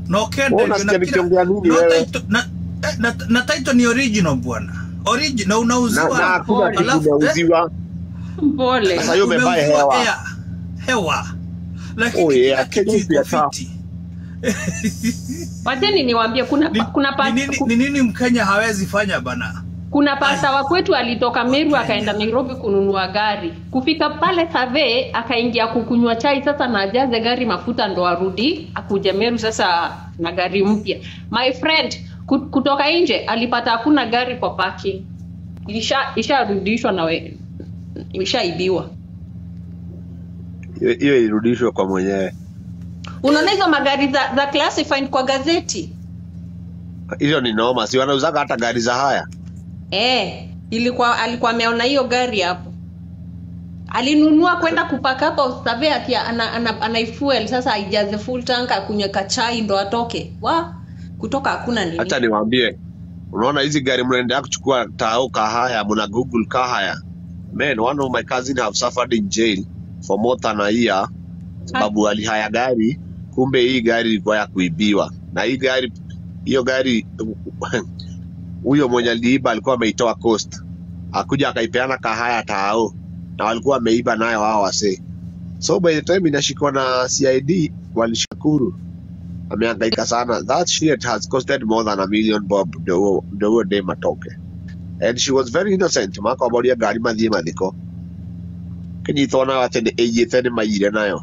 na ukenda Mbona hivyo na sikia kila nikiongea nini na wewe? title na, eh, na, na title ni original bwana original na Na unauziwa na hakuna kitu alafu eh, unauziwa. Pole. Sasa hiyo umevaa umeuziwa hewa. air, hewa lakini Oh, kila yeah, kitu Kenya iko pia sawa. fiti Wacheni niwaambie kuna Ni- kuna pa, ni nini- ni nini mkenya hawezi fanya bana kuna pasta wa kwetu alitoka Meru akaenda Nairobi kununua gari. Kufika pale Save akaingia kukunywa chai sasa na ajaze gari mafuta ndo arudi akuje Meru sasa na gari mpya. My friend ku- kutoka nje alipata hakuna gari kwa parking. Isha isharudishwa na we, ishaibiwa. Hiyo hiyo irudishwe kwa mwenyewe. Unaona hizo magari za, za classified kwa gazeti? Hiyo ni noma, si wanauzaga hata gari za haya. Eh, ilikuwa alikuwa ameona hiyo gari hapo. Alinunua kwenda kupaka hapo Save ati ana, ana, anaifuel sasa aijaze full tank akunywe kachai ndo atoke. Wa kutoka hakuna nini. Acha niwaambie, unaona hizi gari mnaendelea kuchukua tao kahaya, mna google kahaya. Man, one of my cousin have suffered in jail for more than a year sababu alihaya gari, kumbe hii gari ilikuwa ya kuibiwa, na hii gari hiyo gari huyo mwenye aliiba alikuwa ameitoa coast, akuja akaipeana kahaya tao, na walikuwa wameiba nayo hao wasee. So by the time inashikwa na CID walishukuru, amehangaika sana. That shit has costed more than a million bob ndio huo- ndio huo dem atoke, and she was very innocent. Makwamboria ngari mathie mathiko kinyitwo nayo atä nä ĩiyĩte nĩ maiyire nayo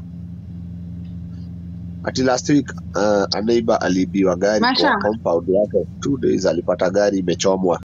ati last week uh, a neighbor aliibiwa gari Masha. kwa compound yake two days alipata gari imechomwa